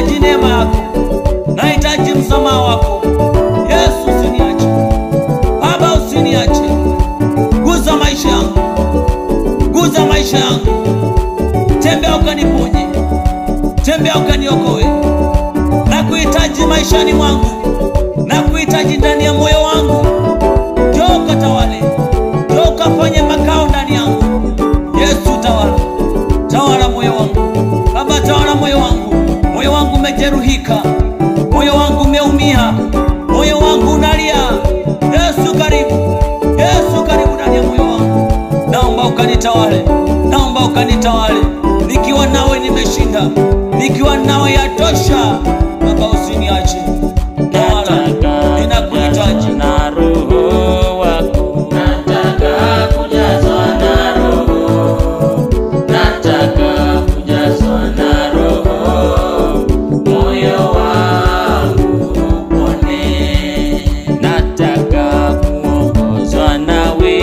nahitaji neema yako, nahitaji msamaha wako. Yesu, usiniache Baba, usiniache. Guza maisha yangu, guza maisha yangu, tembea ukaniponye, tembea ukaniokoe. Na kuhitaji maishani mwangu, na kuhitaji ndani ya moyo wangu. Njoo ukatawale, njoo ukafanye makao ndani yangu. Yesu, tawala, tawala moyo wangu Baba, tawala moyo wangu. Moyo wangu umejeruhika, moyo wangu umeumia, moyo wangu unalia. Yesu karibu, Yesu karibu ndani ya moyo wangu. Naomba ukanitawale, naomba ukanitawale. Nikiwa nawe nimeshinda, nikiwa nawe yatosha. Baba, usiniache, tawala, ninakuhitaji. na roho wako nataka kujazwa na roho nataka kujazwa na roho moyo wangu upone nataka kuongozwa nawe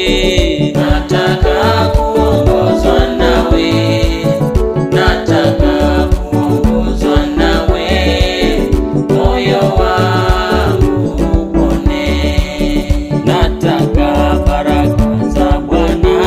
nataka kuongozwa nawe nataka kuongozwa nawe moyo wangu upone nataka baraka za Bwana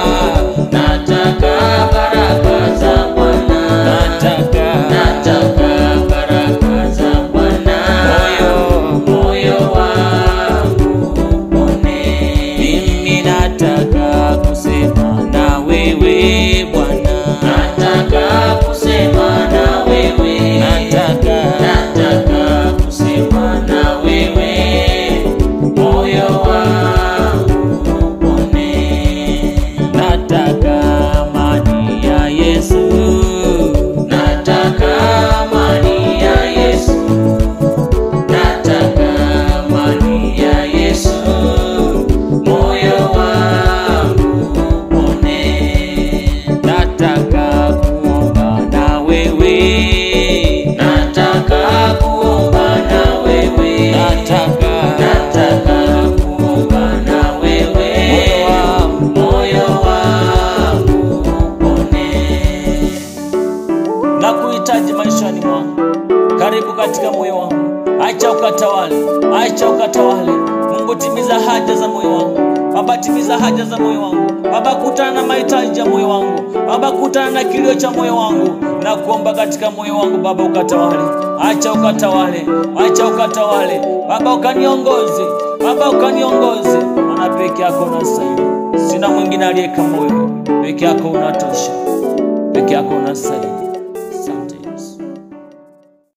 nataka baraka za Bwana nataka nataka baraka za Bwana moyo moyo wangu upone mimi nataka kusema na wewe Bwana nataka kusema na wewe nataka nataka kusema na wewe moyo wangu upone nataka amani ya Yesu nataka amani ya Yesu nataka amani ya Yesu moyo wangu upone nataka kuomba na wewe nataka kuomba na wewe nataka nataka kuomba na wewe moyo wangu moyo wangu upone na kuhitaji maishani mwangu. Karibu katika moyo wangu, acha ukatawale, acha ukatawale. Mungu, timiza haja za moyo wangu. Baba, timiza haja za moyo wangu. Baba, kutana na mahitaji ya moyo wangu. Baba, kutana na kilio cha moyo wangu, na kuomba katika moyo wangu. Baba, ukatawale, acha ukatawale, acha ukatawale. Baba, ukaniongoze, Baba, ukaniongoze, maana peke yako unastahili. Sina mwingine aliye kama wewe, peke yako unatosha, peke yako unastahili.